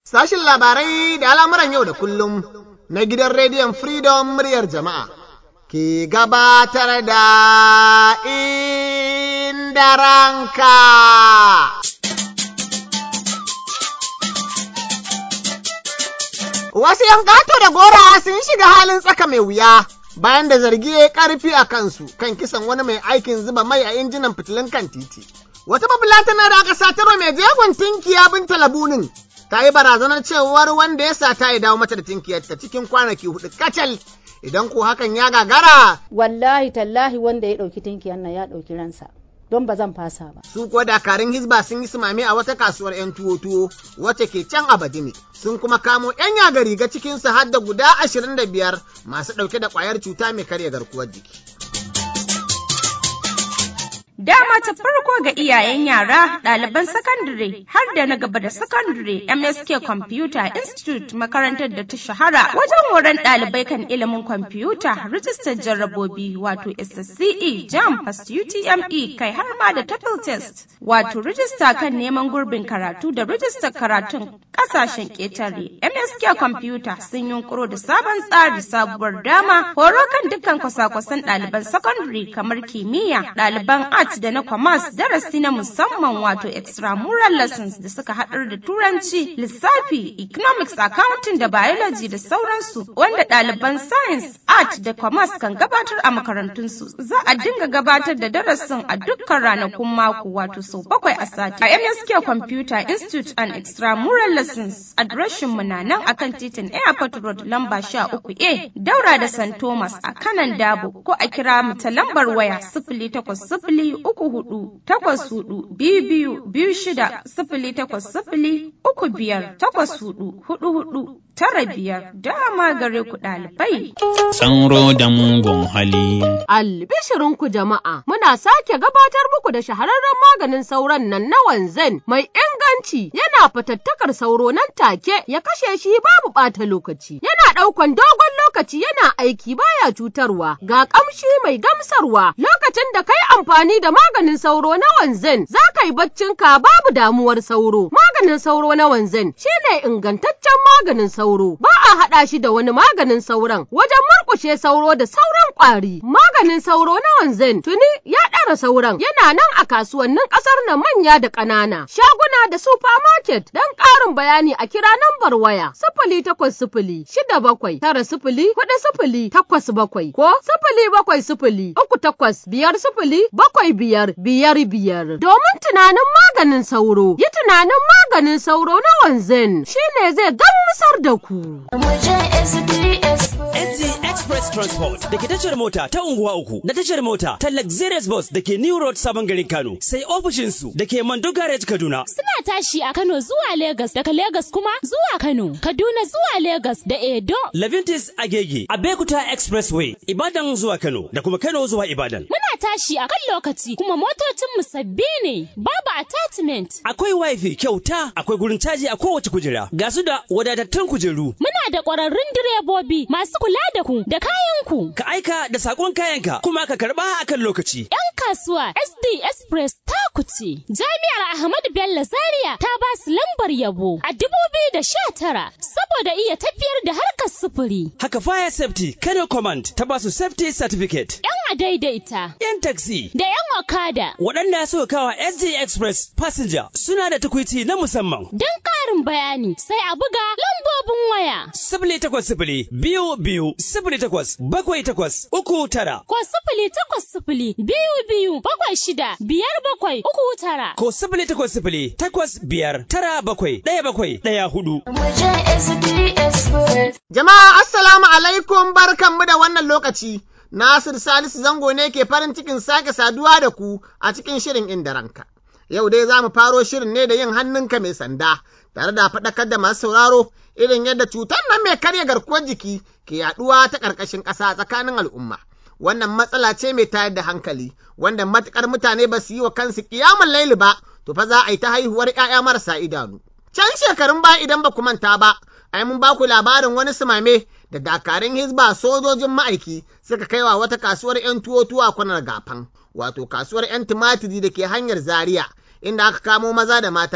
Sashin labarai da al'amuran yau da kullum na gidan rediyon Freedom muryar jama'a ke gabatar da inda ranka. Wasu ‘yan ƙato da gora sun shiga halin tsaka mai wuya bayan da zargi ya ƙarfi a kansu kan kisan wani mai aikin zuba mai a injinan fitilun kan titi. Wata babulatana da aka satarwa mai jegon tinkiya binta labunin ta yi barazanar cewar wanda ya sata ya dawo mata da tinkiyarta cikin kwanaki hudu kacal idan ko hakan ya gagara. Wallahi tallahi wanda ya ɗauki tinkiyar nan ya ɗauki ransa. Don ba zan fasa ba. Su kuwa dakarun Hizba sun yi sumame a wata kasuwar 'yan tuwo-tuwo wacce ke can Abadini. Sun kuma kamo 'yan yaga riga cikinsu har da guda ashirin da biyar masu ɗauke da ƙwayar cuta mai karya garkuwar jiki. Dama ta farko ga iyayen yara, ɗaliban sakandare har da na gaba da sakandare MSK Computer Institute makarantar da ta shahara wajen horon ɗalibai kan ilimin kwamfuta, rijistar jarrabobi wato SSCE, JAM, Fast UTME kai har ma da TOEFL test wato rijista kan neman gurbin karatu da rijistar karatun ƙasashen ƙetare. MSK Computer sun yunkuro da sabon tsari sabuwar dama horo kan dukkan kwasa-kwasan ɗaliban sakandare kamar kimiyya, ɗaliban art da na commerce darasi na musamman wato extramural lessons da suka haɗar da turanci lissafi economics accounting da biology da sauransu wanda ɗaliban science art da commerce kan gabatar a makarantunsu za a dinga gabatar da darasin a dukkan ranakun mako wato sau bakwai a sati a msk computer institute and extramural lessons adireshin mu na nan akan titin airport road lamba sha uku a daura da st thomas a kanan dabo ko a kira mu ta lambar waya sifili takwas sifili uku hudu takwas hudu biyu biyu biyu shida sifili takwas sifili uku biyar takwas hudu hudu hudu tara biyar dama gare ku ɗalibai. Tsanro da mugun hali. Albishirinku jama'a, muna sake gabatar muku da shahararren maganin sauron nan na wanzan mai inganci yana fatattakar sauro nan take ya kashe shi babu ɓata lokaci. Yana ɗaukan dogon lokaci yana aiki baya cutarwa ga ƙamshi mai gamsarwa lokacin da kai amfani da maganin sauro na wanzan za ka yi baccinka babu damuwar sauro. Maganin sauro na wanzan shine ingantaccen maganin sauro ba a haɗa shi da wani maganin sauron wajen murƙushe sauro da sauran ƙwari. Maganin sauro na wanzan tuni ya ɗara sauran yana nan a kasuwannin ƙasar nan manya da ƙanana shaguna da supermarket don ƙarin bayani a kira nambar waya sifili takwas sifili shida bakwai tara sifili huɗu sifili takwas bakwai ko sifili bakwai sifili uku takwas biyar sifili bakwai biyar biyar biyar domin tunanin maganin sauro yi tunanin maganin sauro na wanzan shine zai gamsar da ku. NZ Express Transport da ke tashar mota ta unguwa uku da tashar mota ta Luxurious Bus da ke New Road Sabon Garin Kano sai ofishinsu da ke Mando Garage Kaduna. Suna tashi a Kano zuwa Legas daga Legas kuma zuwa Kano, Kaduna zuwa Legas da Edo. Levintis Agege, Abekuta Expressway, Ibadan zuwa Kano da kuma Kano zuwa Ibadan. Muna tashi a kan lokaci kuma motocinmu sabbi ne, babu attachment. Akwai wifi kyauta, akwai gurin caji a kowace kujera, ga su da wadatattun kujeru. Muna da ƙwararrun direbobi masu kula da ku da kayanku. Ka aika da sakon kayanka kuma ka karɓa akan lokaci. 'Yan kasuwa SD Express ta kuce. Jami'ar Ahmadu Bello Zaria ta ba su lambar yabo a dubu biyu da sha tara saboda iya tafiyar da harkar sufuri. Haka Fire Safety Kano Command ta ba su Safety Certificate. 'Yan adaidaita. 'Yan taxi. Da 'yan okada. Waɗanda suka kawa SD Express Passenger suna da tukwici na musamman. Don ƙarin bayani sai a buga lambobin waya. Sifili takwas sifili biyu biyu sifili takwas bakwai takwas uku tara. Ko sifili takwas sifili biyu biyu bakwai shida biyar bakwai uku tara. Ko sifili takwas sifili takwas biyar tara bakwai ɗaya bakwai ɗaya hudu. Jama'a assalamu alaikum barkanmu da wannan lokaci. Nasir Salisu Zango ne ke farin cikin sake saduwa da ku a cikin shirin inda ranka. Yau dai za mu faro shirin ne da yin hannunka mai sanda, tare da faɗakar da masu sauraro irin yadda cutar nan mai karya garkuwar jiki ke yaɗuwa ta ƙarƙashin ƙasa tsakanin al'umma. Wannan matsala ce mai tayar da hankali, wanda matuƙar mutane ba su yi wa kansu ƙiyamun laili ba, to fa za a yi ta haihuwar ‘ya'ya marasa idanu. Can shekarun ba idan ba ku manta ba, ai mun ba ku labarin wani sumame da dakarun hizba sojojin ma'aiki suka kai wa wata kasuwar 'yan tuwo tuwa kwanar gafan, wato kasuwar 'yan tumatiri da ke hanyar Zaria, inda aka kamo maza da mata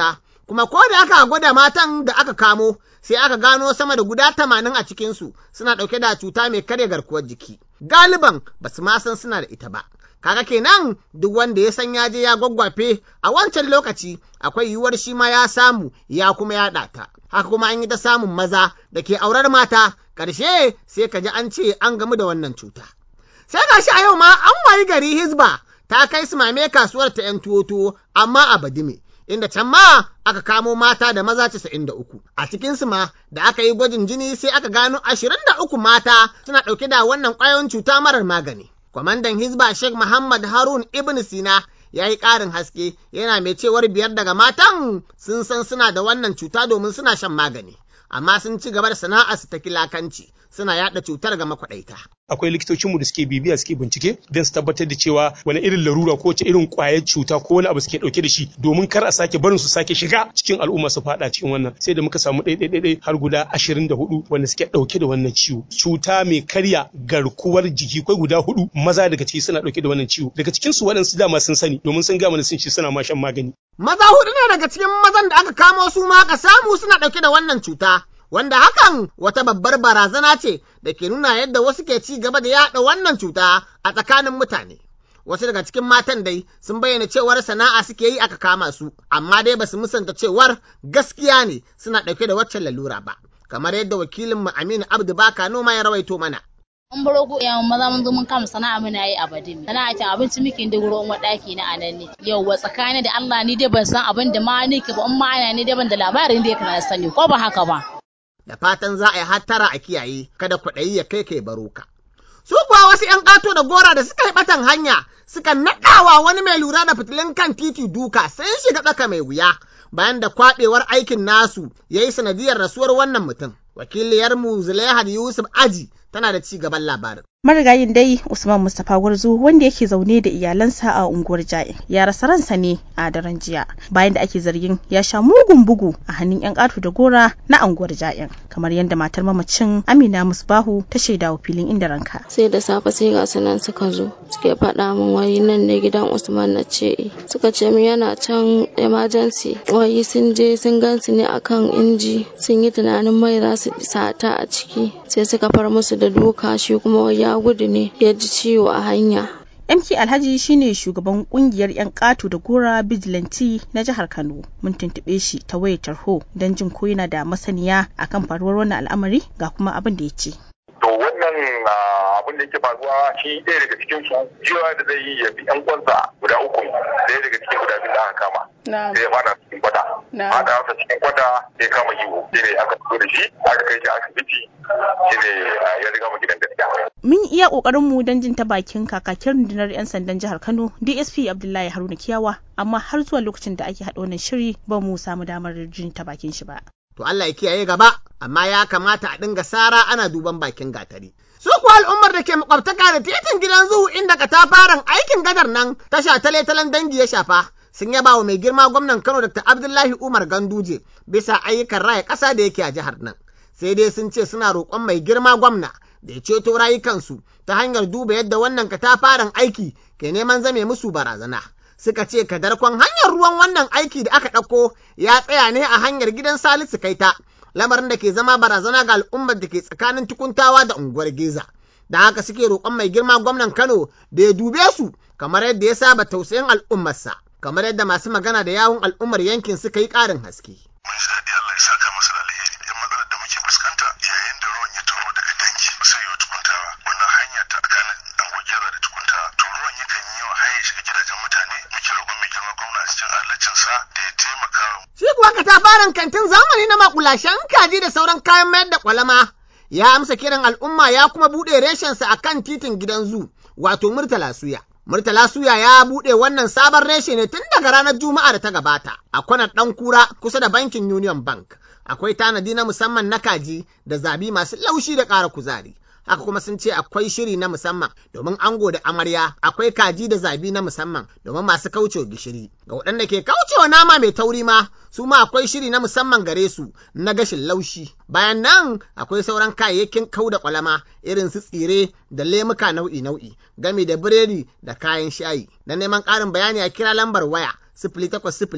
kuma ko da aka gwada matan da aka kamo sai aka gano sama da guda tamanin a cikinsu suna ɗauke da cuta mai karya garkuwar jiki. Galiban ba su ma san suna da ita ba. Kaga kenan duk wanda ya san ya je ya gwaggwafe a wancan lokaci akwai yiwuwar shi ma ya samu ya kuma yaɗa ta. Haka kuma an yi ta samun maza da ke aurar mata ƙarshe sai ka ji an ce an gamu da wannan cuta. Sai ga shi a yau ma an wayi gari Hizba ta kai su mame kasuwar ta ‘yan tuwo amma a Badime. inda can ma aka kamo mata da maza casa'in da uku. A cikinsu ma da aka yi gwajin jini sai aka gano ashirin da uku mata suna ɗauke da wannan ƙwayoyin cuta marar magani. Kwamandan Hizba Sheikh Muhammad Harun Ibn Sina ya yi ƙarin haske yana mai cewar biyar daga matan sun san suna da wannan cuta domin suna shan magani. Amma sun ci gaba da sana'arsu ta kilakanci suna yaɗa cutar ga makwaɗaita. akwai likitocinmu da suke bibiya suke bincike don su tabbatar da cewa wani irin larura ko wace irin kwayar cuta ko wani abu suke dauke da shi domin kar a sake barin su sake shiga cikin al'umma su fada cikin wannan sai da muka samu ɗaiɗaiɗaiɗai har guda ashirin da hudu wanda suke dauke da wannan ciwo cuta mai karya garkuwar jiki kai guda hudu maza daga ciki suna dauke da wannan ciwo daga cikin su waɗansu dama sun sani domin sun gama sun ci suna ma shan magani. Maza hudu ne daga cikin mazan da aka kamo su ma aka samu suna dauke da wannan cuta. wanda hakan wata babbar barazana ce da ke nuna yadda wasu ke ci gaba da yaɗa wannan cuta a tsakanin mutane. Wasu daga cikin matan dai sun bayyana cewar sana'a suke yi aka kama su, amma dai basu musanta cewar gaskiya ne suna ɗauke da waccan lalura ba, kamar yadda wakilinmu Aminu Abdu Baka noma ya rawaito mana. Mun baro ku ya maza mun zo mun kama sana'a muna yi a Badimi. Sana'a cin abinci muke da gurin wani ɗaki na anan ne. Yauwa tsakanin da Allah ni dai ban san abin da ma nake ba in ma ana ni dai ban da labarin da ya kana sani ko ba haka ba. da fatan za a yi hattara a kiyaye kada kwaɗayi ya kai kai baro ka. Su kuwa wasu ‘yan ƙato da gora da suka yi ɓatan hanya suka naɗawa wani mai lura da fitilun kan titi duka sun shiga tsaka mai wuya bayan da kwaɓewar aikin nasu ya yi sanadiyar rasuwar wannan mutum. Wakiliyarmu Zulaihat Yusuf Aji tana da ci gaban labarin. marigayin dai usman mustapha gwarzo wanda yake zaune da iyalansa a unguwar ja'in ya rasa ransa ne a daren jiya bayan da ake zargin ya sha mugun bugu a hannun yan ƙato da gora na unguwar ja'in kamar yadda matar mamacin amina musbahu ta shaida wa filin inda ranka sai da safe sai ga sunan suka zo suke faɗa min wai nan ne gidan usman na ce suka ce min yana can emergency wai sun je sun gansu ne akan inji sun yi tunanin mai za su sata a ciki sai suka far musu da duka shi kuma wai ya gudu ne ya ji ciwo a hanya. MK Alhaji shine shugaban kungiyar 'yan ƙato da gora Vigilante na jihar Kano. Mun tuntuɓe shi ta wayar tarho don jin ko yana da masaniya akan faruwar wannan al'amari ga kuma abin da ya ce. To wannan abin da yake faruwa shi ɗaya daga cikin su jiwa da zai yi ya bi ƴan kwansa guda uku ɗaya daga cikin guda biyu da aka kama. Sai ya fada cikin kwata. Fada masa cikin kwata ya kama yiwo. Shi ne aka fito da shi aka kai shi asibiti shi ne ya riga mu gidan gaskiya. Mun iya ƙoƙarin mu don jin ta bakin kakakin rundunar 'yan sandan jihar Kano DSP Abdullahi Haruna Kiyawa amma har zuwa lokacin da ake haɗa wannan shiri ba mu samu damar jin ta bakin shi ba. To Allah ya kiyaye gaba amma ya kamata a dinga sara ana duban bakin gatari. Su kuwa al'ummar da ke makwabtaka da titin gidan zuhu inda katafaren aikin gadar nan tasha tale-talen dangi ya shafa. Sun yaba wa mai girma gwamnan Kano Dr. Abdullahi Umar Ganduje bisa ayyukan raya ƙasa da yake a jihar nan. Sai dai sun ce suna roƙon mai girma gwamna da ya ceto rayukansu ta hanyar duba yadda wannan katafaren aiki ke neman zame musu barazana. Suka ce kadarkon hanyar ruwan wannan aiki da aka ɗauko ya tsaya ne a hanyar gidan Salisu Kaita, lamarin da ke zama barazana ga al'ummar da ke tsakanin tukuntawa da unguwar Geza. Da haka suke roƙon mai girma gwamnan Kano da ya dube su kamar yadda ya saba tausayin al'ummarsa, kamar yadda masu magana da yawun al'ummar yankin suka yi ƙarin haske. Mun ji daɗi Allah ya saka masa da alheri. Yan matsalar da muke fuskanta yayin da ruwan ya taho daga dangi sai ya tukuntawa wannan hanya ta tsakanin angogera da tukuntawa to ruwan yakan yi yawa har ya shiga gidajen mutane muke roƙon mai girma gwamna a cikin adalcinsa da ya taimaka. Shi kuwa katafaren kantin zamani na makulashen kaji da sauran kayan mayar da kwalama ya amsa kiran al'umma ya kuma buɗe reshensa a kan titin gidan zu wato Murtala Suya. Murtala Suya ya buɗe wannan sabon reshe ne tun daga ranar Juma'a da ta gabata a kwanar ɗan kura kusa da bankin Union Bank. Akwai tanadi na musamman na kaji da zabi masu laushi da ƙara kuzari. Haka kuma sun ce akwai shiri na musamman domin ango da amarya akwai kaji da zabi na musamman domin masu kaucewa gishiri. Ga waɗanda ke kaucewa nama mai tauri ma su ma akwai shiri na musamman gare su na gashin laushi. Bayan nan akwai sauran kayayyakin kau da kwalama irin su tsire da lemuka nau'i-nau'i gami da biredi da kayan shayi. Na neman ƙarin bayani a kira lambar waya sifili takwas sifili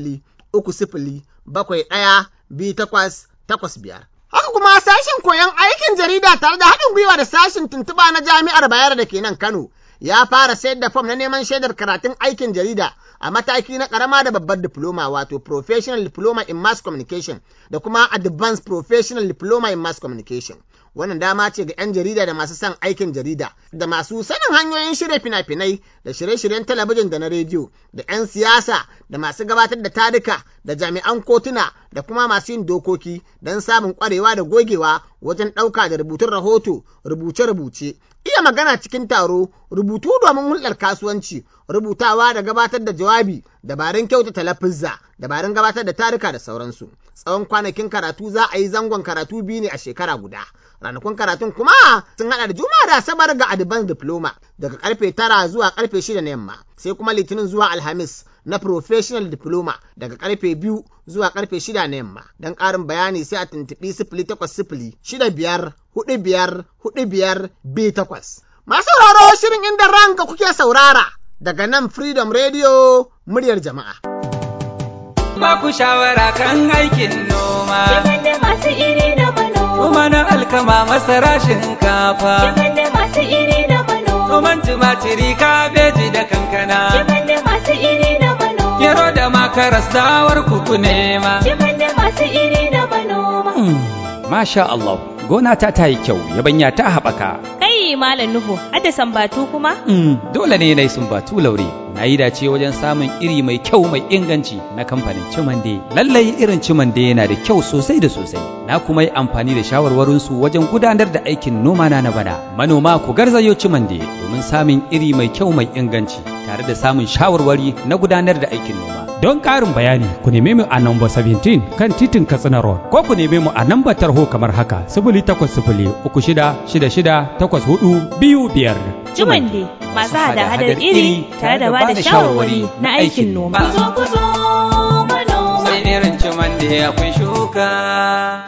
uku sifili bakwai ɗaya biyu takwas takwas biyar. Haka kuma sashen koyon aikin jarida tare da haɗin gwiwa da sashen tuntuɓa na jami'ar Bayero da ke nan Kano ya fara sayar da fom na neman shaidar karatun aikin jarida a mataki na ƙarama da babbar diploma wato Professional Diploma in Mass Communication da kuma Advanced Professional Diploma in Mass Communication. Wannan dama ce ga 'yan jarida da masu son aikin jarida da masu sanin hanyoyin shirya fina-finai da shirye-shiryen talabijin da na rediyo da 'yan siyasa da masu gabatar da tarika da jami'an kotuna da kuma masu yin dokoki don samun kwarewa da gogewa wajen ɗauka da rubutun rahoto rubuce-rubuce iya magana cikin taro rubutu domin hulɗar kasuwanci rubutawa da gabatar da jawabi dabarun kyautata lafizza dabarun gabatar da tarika da sauransu tsawon kwanakin karatu za a yi zangon karatu biyu ne a shekara guda ranakun karatun kuma sun hada da juma'a da asabar ga advanced diploma daga karfe tara zuwa karfe shida na yamma sai kuma litinin zuwa alhamis na professional diploma daga karfe biyu zuwa karfe shida na yamma don ƙarin bayani sai a tuntuɓi sifili takwas sifili shida biyar hudu biyar hudu biyar biyu takwas. Masu sauraro shirin inda ranka kuke saurara daga nan Freedom Radio muryar jama'a. Ba ku shawara kan aikin noma. da masu iri da manoma. Noma na alkama masara shinkafa. da masu iri da manoma. Noman tumatiri kabeji da kankana. da masu iri da manoma. Gero da makaras dawar kuku nema. da masu iri da manoma. Masha Allah, gona ta ta yi kyau, yabanya ta haɓaka. Kai Malam Nuhu, ada sambatu kuma? Mm, dole ne na yi sumbatu laure. Na yi dace wajen samun iri mai kyau mai inganci na kamfanin Cimande. Lallai irin Cimande yana da kyau sosai da sosai. Na kuma yi amfani da shawarwarinsu wajen gudanar da aikin noma na na bana. Manoma ku garzayo Cimande domin samun iri mai kyau mai inganci tare da samun shawarwari na gudanar da aikin noma. Don ƙarin bayani ku neme mu a namba 17 kan titin Katsina Road ko ku neme mu a namba tarho kamar haka sifili takwas sifili uku shida shida shida takwas hudu biyu biyar. Jumande masu hada-hadar iri tare da ba da shawarwari na aikin noma. Kuzo kuzo manoma. Sai irin cimande akwai shuka.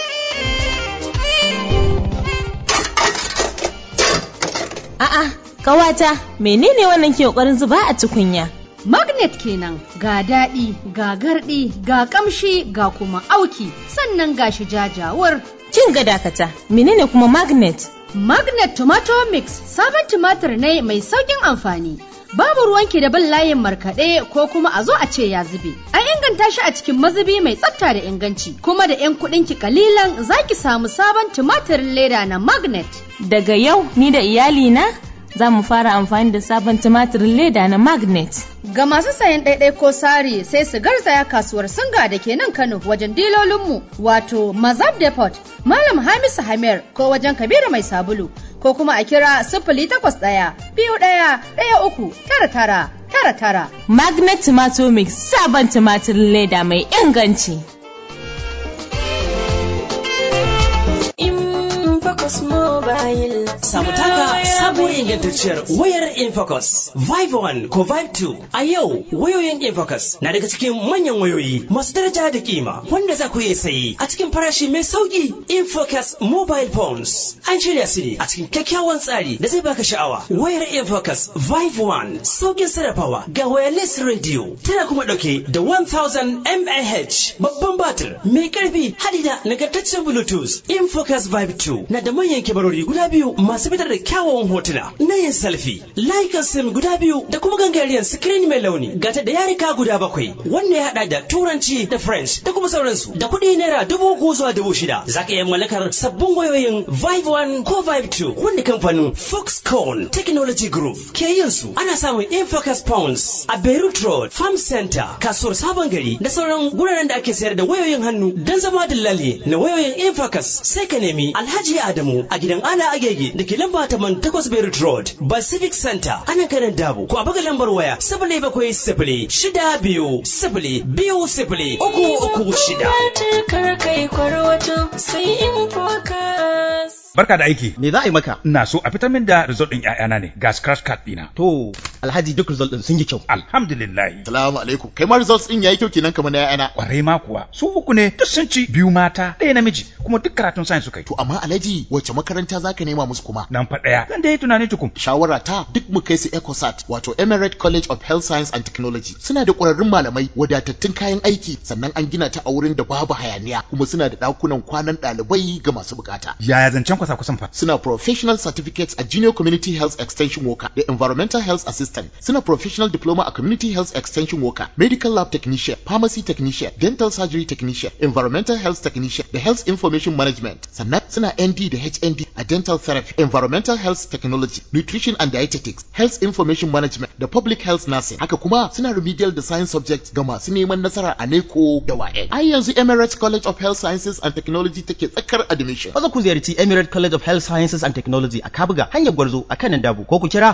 A'a, kawata, menene wannan ke ƙoƙarin zuba a tukunya? Magnet kenan ga daɗi, ga garɗi, ga ƙamshi, ga kuma auki, sannan ga shi jajawar. Kin ga dakata, menene kuma magnet? Magnet Tomato Mix sabon tumatir ne mai sauƙin amfani. Babu ruwanki da bin layin markaɗe ko kuma a zo a ce ya zube. An inganta shi a cikin mazubi mai tsafta da inganci, kuma da 'yan kuɗinki kalilan za ki samu sabon tumatirin leda na Magnet. Daga yau ni da iyalina za mu fara amfani da sabon tumatirin leda na magnet. Ga masu sayan ɗaiɗai ko sari sai su garzaya kasuwar singa da ke nan Kano wajen dilolinmu wato Mazab Depot, Malam Hamisu Hamir ko wajen Kabiru Mai Sabulu ko kuma a kira sifili takwas ɗaya biyu ɗaya ɗaya uku tara tara tara tara. Magnet Tomato Mix sabon tumatirin leda mai inganci. Infocus Mobile. Samu taka sabuwar ingantacciyar wayar Infocus Vive 1 ko Vive 2. A yau wayoyin Infocus na daga cikin manyan wayoyi masu daraja da kima wanda za ku iya sayi a cikin farashi mai sauki. Infocus Mobile Phones an shirya su ne a cikin kyakkyawan tsari da zai baka sha'awa. Wayar Infocus Vive 1 saukin sarrafawa ga wireless radio tana kuma dauke da 1000 mAh babban batir mai karfi hadi da nagartaccen Bluetooth. Infocus Vive 2 na da manyan kibarori guda biyu masu fitar da kyawawan hotuna na yin selfie layukan sim guda biyu da kuma gangariyar screen mai launi gata da yarika guda bakwai wanda ya hada da turanci da french da kuma sauransu da kuɗi naira dubu uku zuwa dubu shida za ka iya mallakar sabbin wayoyin vive 1 ko vive 2 wanda kamfanin foxconn technology group ke yin su ana samun infocus pounds a beirut road farm center kasuwar sabon gari da sauran guraren da ake sayar da wayoyin hannu don zama dillali na wayoyin infocus sai ka nemi alhaji adamu a gidan ala agege da ke lamba taman takwas Beirut Road, Pacific Center, ana kanan dabo. Ko a buga lambar waya sifili bakwai sifili shida biyu sifili biyu sifili uku uku shida. Kar kai kwarwato sai in focus. Barka da aiki. Me za a yi maka? Ina so a fitar min da result ɗin ƴaƴana ne ga scratch card ɗina. To, Alhaji duk result ɗin sun yi kyau. Alhamdulillah. Salamu alaikum. Kai ma results ɗin yayi kyau kenan kamar na ƴaƴana. Kwarai ma kuwa. Su uku ne duk sun ci biyu mata ɗaya namiji kuma duk karatun science suka yi. To amma Alhaji wace makaranta zaka nema musu kuma? Nan fa ɗaya. Zan dai tunani tukun. Shawara ta duk mu kai su ECOSAT wato Emirate College of Health Science and Technology. Suna da ƙwararrun malamai wadatattun kayan aiki sannan an gina ta a wurin da babu hayaniya kuma suna da ɗakunan kwanan ɗalibai ga masu bukata. Yaya zancen kwasa kusan fa? Suna professional certificates a junior community health extension worker da environmental health assistant. Suna professional diploma a community health extension worker, medical lab technician, pharmacy technician, dental surgery technician, environmental health technician da health information management. Sannan suna ND da HND a dental therapy, environmental health technology, nutrition and dietetics, health information management da public health nursing. Haka kuma suna remedial da science subjects ga masu neman nasara a NECO da WAEC. Ai yanzu Emirates College of Health Sciences and Technology take tsakar admission. Maza ku ziyarci Emirate College of Health Sciences and Technology a Kabuga hanyar Gwarzo a kanan Dabo ko ku kira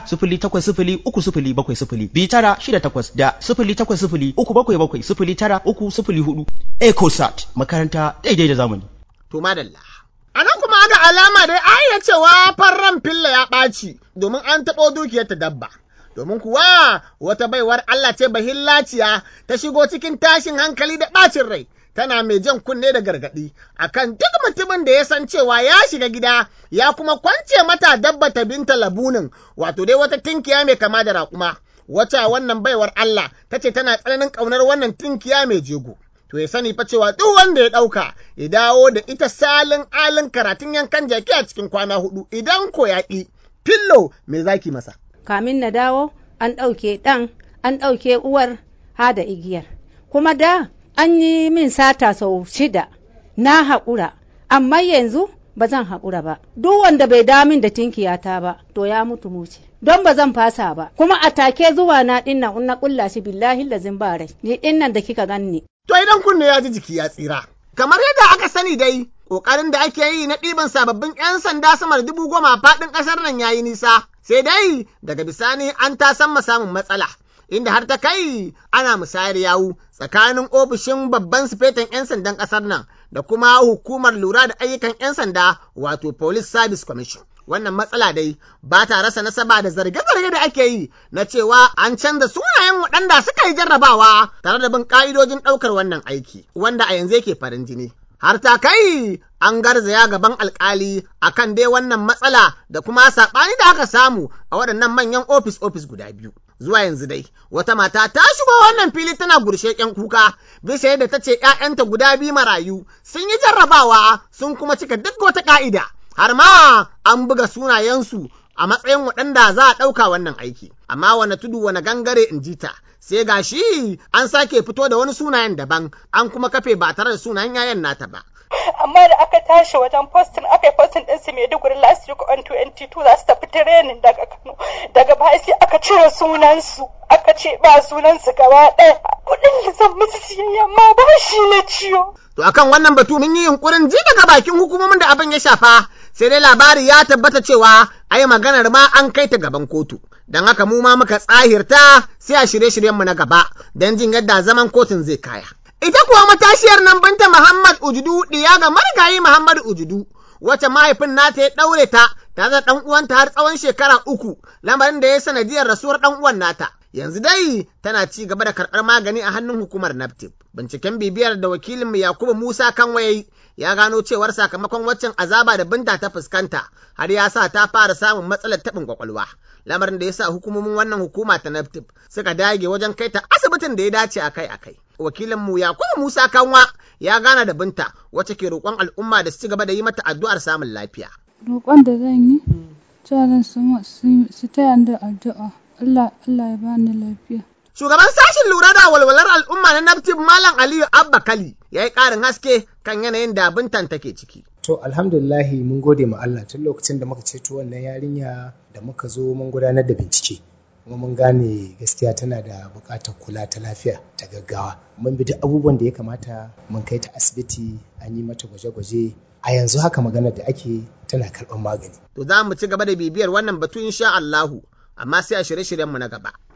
0803 tara shida takwas da sifili takwas sifili uku bakwai bakwai sifili tara uku sifili hudu EcoSat makaranta daidai da zamani. To madalla. A nan kuma ga alama dai a iya cewa farran filla ya ɓaci domin an taɓo dukiyar ta dabba. Domin kuwa wata baiwar Allah ce bahillaciya ta shigo cikin tashin hankali da ɓacin rai. Tana mai jan kunne da gargaɗi akan duk mutumin da ya san cewa ya shiga gida ya kuma kwance mata dabba ta binta labunin wato dai wata tinkiya mai kama da raƙuma. Wata wannan baiwar Allah ta ce tana tsananin ƙaunar wannan tinkiya mai jego. to ya sani fa cewa duk wanda ya ɗauka ya dawo da ita salin alin karatun yankan jaki a cikin kwana hudu idan ko ya ƙi fillo me zaki masa. Kamin na dawo an ɗauke ɗan an ɗauke uwar ha da igiyar kuma da an yi min sata sau shida na haƙura amma yanzu ba zan haƙura ba duk wanda bai damin da tinkiyata ba to ya mutu muce don ba zan fasa ba kuma a take zuwa na dinnan in na kulla shi billahi lazin ba rai ni dinnan da kika ganni To idan kunne ya ji jiki ya tsira. Kamar yadda aka sani dai, ƙoƙarin da ake yi na ɗiban sababbin 'yan sanda sama da dubu goma faɗin ƙasar nan ya yi nisa, sai dai daga bisani an ta san samun matsala. Inda har ta kai ana musayar yawu tsakanin ofishin babban sifetan 'yan sandan ƙasar nan da kuma hukumar lura da ayyukan 'yan sanda wato Police Service Commission. wannan matsala dai ba ta rasa nasaba da zarge-zarge da ake yi na cewa an canza sunayen waɗanda suka yi jarrabawa tare da bin ƙa'idojin ɗaukar wannan aiki wanda a yanzu yake farin jini. Har ta kai an garzaya gaban alkali akan dai wannan matsala da kuma saɓani da aka samu a waɗannan manyan ofis-ofis guda biyu. Zuwa yanzu dai, wata mata ta shigo wannan fili tana gurshe ƙyan kuka, bisa yadda ta ce ‘ya'yanta guda biyu marayu sun yi jarrabawa sun kuma cika duk wata ƙa'ida. har ma an buga sunayensu a matsayin waɗanda za a ɗauka wannan aiki. Amma wane tudu wane gangare in ji ta, sai ga shi an sake fito da wani sunayen daban, an kuma kafe ba tare da sunayen yayan nata ba. amma da aka tashi wajen postin aka yi postin din su Maiduguri last week on 22 za su tafi training daga Kano daga baya sai aka cire sunan su aka ce ba sunan su gaba ɗaya kuɗin da zan musu siyayya ma ba shi na ciwo To akan wannan batu mun yi yunkurin ji daga bakin hukumomin da abin ya shafa sai dai labari ya tabbata cewa ai maganar ma an kai ta gaban kotu. Don haka mu ma muka tsahirta sai a shirye-shiryenmu na gaba don jin yadda zaman kotun zai kaya. Ita kuwa matashiyar nan binta Muhammad Ujudu ɗiya ga marigayi Muhammad Ujudu, wacce mahaifin nata ya ɗaure ta tare da ɗan uwanta har tsawon shekara uku, lamarin da ya sanadiyar rasuwar ɗan uwan nata. Yanzu dai tana ci gaba da karɓar magani a hannun hukumar NAPTIP. Binciken bibiyar da wakilinmu Yakubu Musa Kanwaye ya gano cewar sakamakon waccan azaba da binta ta fuskanta har ya sa ta fara samun matsalar taɓin kwakwalwa. Lamarin da ya sa hukumomin wannan hukuma ta NAPTIP suka dage wajen kai ta asibitin da ya dace akai-akai. Wakilinmu Yakubu Musa Kanwa ya gana da binta wacce ke roƙon al'umma da su ci gaba da yi mata addu'ar samun lafiya. Roƙon da zan yi, jaran su taya da addu'a. Allah Allah ya bani lafiya. Shugaban sashen lura da walwalar al'umma na Naftif Malam Aliyu Abba Kali ya yi ƙarin haske kan yanayin da bintan take ciki. To alhamdulillahi mun gode ma Allah tun lokacin da muka ceto wannan yarinya da muka zo mun gudanar da bincike. kuma mun gane gaskiya tana da buƙatar kula ta lafiya ta gaggawa mun bi duk abubuwan da ya kamata mun kai ta asibiti an yi mata gwaje-gwaje a yanzu haka maganar da ake tana karɓar magani To za mu ci gaba da bibiyar wannan batu insha Allahu amma sai a shirye-shiryenmu na gaba. A nan kuma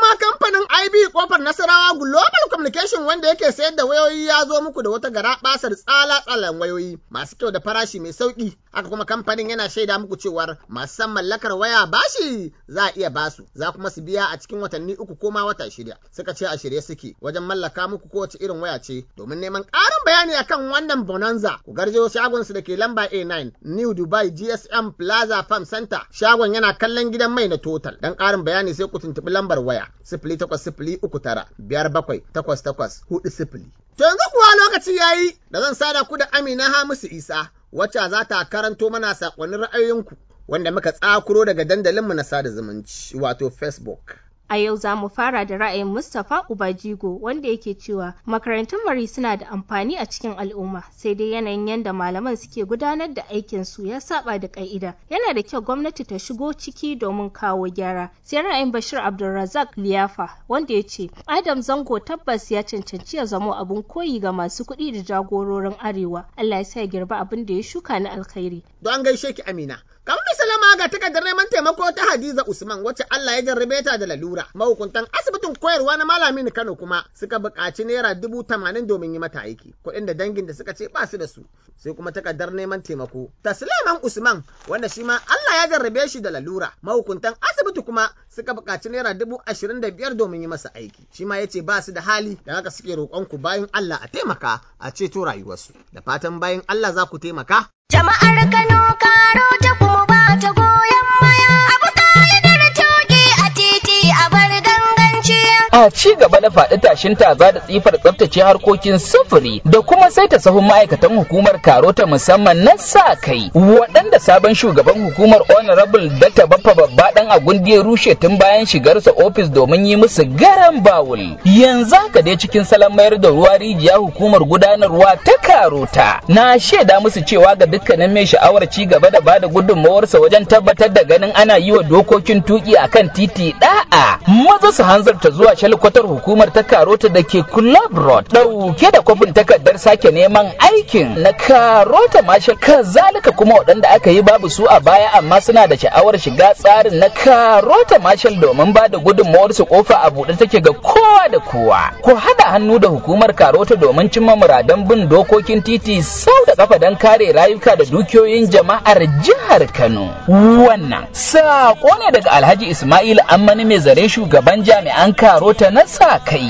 kuma kamfanin IB kofar Nasarawa Global Communication wanda yake sayar da wayoyi ya zo muku da wata gara basar tsala tsalan wayoyi masu kyau da farashi mai sauki. Haka kuma kamfanin yana shaida muku cewar masu san mallakar waya bashi za a iya basu za kuma su biya a cikin watanni uku ko ma wata shida. Suka ce a shirye suke wajen mallaka muku kowace irin waya ce domin neman ƙarin bayani akan wannan bonanza ku garje shagon su da ke lamba A9 New Dubai GSM Plaza Farm Center shagon yana kallon gidan mai na Total dan ƙarin bayani sai ku tuntuɓi lambar waya sifili takwas sifili uku tara biyar bakwai takwas takwas hudu sifili. To yanzu kuwa lokaci ya yi da zan sada ku da Amina Hamisu Isa wacce za ta karanto mana saƙonin ra'ayoyinku wanda muka tsakuro daga dandalinmu na sada zumunci wato Facebook. A yau za mu fara da ra'ayin Mustapha Ubajigo wanda yake cewa makarantun mari suna da amfani a cikin al'umma sai dai yanayin yadda malaman suke gudanar da aikin su ya saba da ka'ida. Yana da kyau gwamnati ta shigo ciki domin kawo gyara. Sai ra'ayin Bashir Abdulrazak Liyafa wanda ya ce Adam Zango tabbas ya cancanci ya zamo abin koyi ga masu kuɗi da jagororin Arewa. Allah ya sa ya girba abin da ya shuka na alkhairi. Don gaishe ki Amina. Kamar misalama ga takardar neman taimako ta Hadiza Usman wacce Allah ya jarrabe ta da lalura. Mahukuntan asibitin koyarwa na Malami Kano kuma suka buƙaci naira dubu tamanin domin yi mata aiki. Kuɗin da dangin da suka ce ba su da su. Sai kuma takardar neman taimako ta Suleiman Usman wanda shi ma Allah ya jarrabe shi da lalura. Mahukuntan asibiti kuma suka buƙaci naira dubu ashirin da biyar domin yi masa aiki. Shi ma ya ce ba su da hali da haka suke roƙon ku bayan Allah a taimaka a ceto rayuwarsu. Da fatan bayan Allah za ku taimaka. Jama'ar Kano karo ta kuma ba ta goyon maya. Abu talibir toki a titi a bar ganganci. a ci gaba da faɗi tashin taza da tsifar tsaftace harkokin sufuri da kuma saita sahun ma'aikatan hukumar karota musamman na sa kai waɗanda sabon shugaban hukumar honorable dr baffa babba dan agundi ya rushe tun bayan shigarsa ofis domin yi musu garan bawul yanzu haka dai cikin salon mayar da ruwa rijiya hukumar gudanarwa ta karota na shaida musu cewa ga dukkanin mai sha'awar ci gaba da bada gudunmawarsa wajen tabbatar da ganin ana yi wa dokokin tuki akan titi da'a maza su hanzarta zuwa shalkwatar hukumar ta karota da ke club road dauke da kwafin takardar sake neman aikin na karota marshal kazalika kuma waɗanda aka yi babu su a baya amma suna da sha'awar shiga tsarin na karota marshal domin ba da gudunmawar su kofa a buɗe take ga kowa da kowa ku haɗa hannu da hukumar karota domin cimma muradan bin dokokin titi sau da kafa don kare rayuka da dukiyoyin jama'ar jihar kano wannan saƙo ne daga alhaji ismail ammani mai zare shugaban jami'an karota na sa kai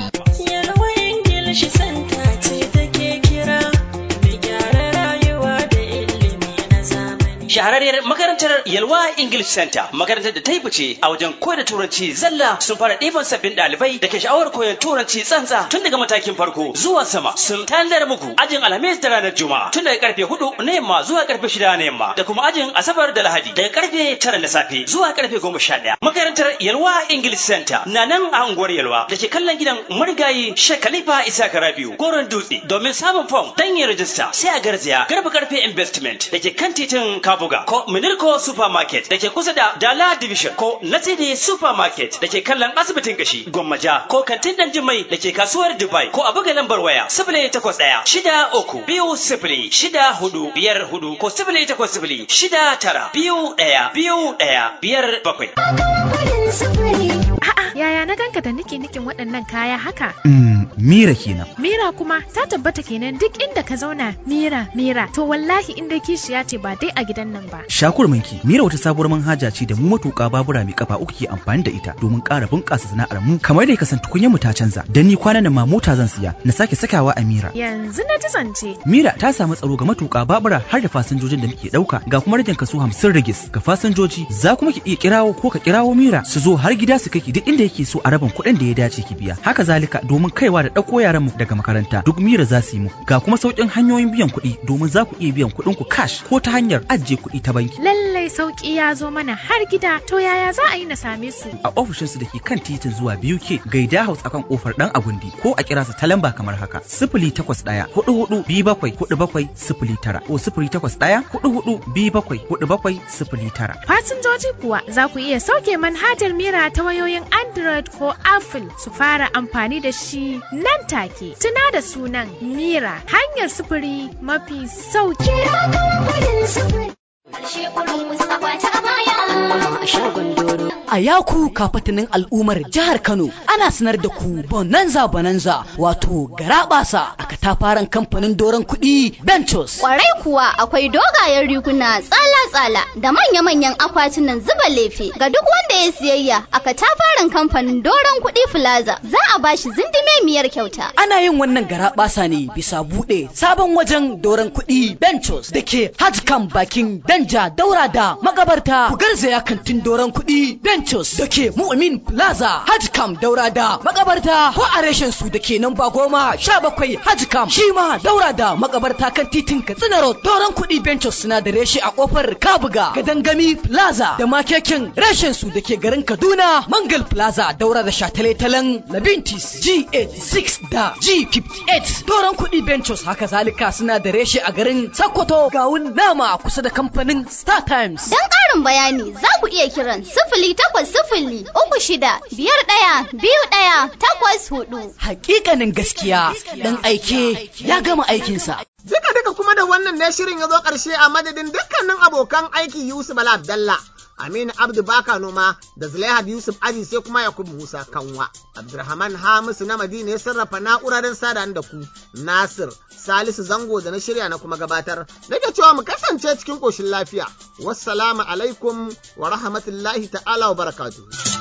Ingilishi santa ce take kira mai gyara rayuwa da ilimi na zamani. Shahararriyar makarantar Yalwa English Center makarantar da ta yi fice a wajen koyar da turanci zalla sun fara ɗiban sabbin ɗalibai da ke sha'awar koyon turanci tsantsa tun daga matakin farko zuwa sama sun tanadar muku ajin alhamis da ranar juma'a tun daga karfe hudu na yamma zuwa karfe shida na yamma da kuma ajin asabar da lahadi daga karfe tara na safe zuwa karfe goma sha ɗaya makarantar Yalwa English Center na nan a unguwar Yalwa da ke kallon gidan marigayi Sheikh Khalifa Isa Karabiu goron dutse domin samun fom dan yin rajista sai a garzaya garba karfe investment da ke kan titin Kabuga ko Minirko Supermarket da ke kusa da Dala Division ko Nasidi Supermarket da ke kallon asibitin gashi Gwammaja ko kantin dan Jimai da ke kasuwar Dubai ko a buga lambar waya sifili takwas ɗaya shida uku biyu sifili shida hudu biyar hudu ko sifili takwas sifili shida tara biyu ɗaya biyu ɗaya biyar bakwai. A'a, yaya na ganka da nike nikin waɗannan kaya haka? Mm, Mira kenan. Mira kuma ta tabbata kenan duk inda ka zauna Mira, Mira. To wallahi in dai kishiya ce ba dai a gidan nan ba. Shakur manki, Mira wata sabuwar manhaja ce da mu matuƙa babura mai kafa uku ke amfani da ita domin ƙara bunƙasa sana'ar mu. Kamar da kasan tukunyar mu ta canza, dan ni kwanan nan ma mota zan siya, na sake sakawa a Mira. Yanzu na ji zance. Mira ta samu tsaro ga matuƙa babura har da fasinjojin da muke ɗauka, ga kuma rajin kaso hamsin rigis ga fasinjoji. Za kuma ki iya kirawo ko ka kirawo Mira su zo har gida su kai ki duk inda yake so a rabin kuɗin da ya dace ki biya. Haka zalika domin kaiwa da ɗauko yaran mu daga makaranta duk Mira za su yi muku. Ga kuma sauƙin hanyoyin biyan kuɗi domin za ku iya biyan kuɗin ku cash ko ta hanyar ajiye kuɗi ta banki. Lallai sauki ya zo mana har gida. To yaya za a yi na same su? A ofishinsu da ke kan titin zuwa biyu ke gaida house akan kofar ɗan agundi ko a kira su ta lamba kamar haka. Sifili takwas ɗaya hudu hudu biyu bakwai hudu bakwai sifili tara ko sifili takwas ɗaya hudu hudu biyu bakwai hudu bakwai sifili tara. Fasinjoji kuwa za ku iya sauke manhajar Mira ta wayoyin Android ko Apple su fara amfani da shi nan take. Tuna da sunan Mira hanyar sufuri mafi sauki. Karshe kurin Mustapha ta baya. A shagon doro. A yaku kafatanin al'ummar jihar Kano ana sanar da ku bonanza bonanza wato garabasa a katafaren kamfanin doron kuɗi Bentos. Kwarai kuwa akwai dogayen riguna tsala-tsala da manya-manyan akwatunan zuba lefe ga duk wanda ya siyayya a katafaren kamfanin doron kuɗi Plaza za a bashi zindimemiyar kyauta. Ana yin wannan garabasa ne bisa buɗe sabon wajen doron kuɗi Bentos da ke Hajkan bakin Danja daura da magabarta ku garzaya kantin doron kuɗi Bentos da ke Mu'min Plaza Hajkam daura da magabarta ko a reshen su da ke nan ba goma sha bakwai Hajkam shi ma daura da magabarta kan titin Katsina Road doron kuɗi Bentos suna da reshe a kofar Kabuga Gadangami Plaza da makekin reshen su da ke garin Kaduna Mangal Plaza daura da shataletalen Labintis G86 da G58 doron kuɗi Bentos haka zalika suna da reshe a garin Sokoto gawun nama kusa da kamfanin Star Times. Don ƙarin bayani za ku iya kiran sifili takwas sifili uku shida biyar ɗaya biyu ɗaya takwas hudu. Hakikanin gaskiya ɗan aike ya gama aikinsa. Duka duka kuma da wannan ne shirin ya zo ƙarshe a madadin dukkanin abokan aiki Yusuf Bala Abdallah. Aminu Abdu Baka Noma da Zulaihat Yusuf Aji sai kuma Yakubu Musa Kanwa. Abdulrahman Hamisu na Madina ya sarrafa na'ura don sada da ku. Nasir Salisu Zango da na shirya na kuma gabatar. Nake cewa mu kasance cikin ƙoshin lafiya. Wassalamu alaikum wa rahmatullahi ta'ala wa barakatuhu.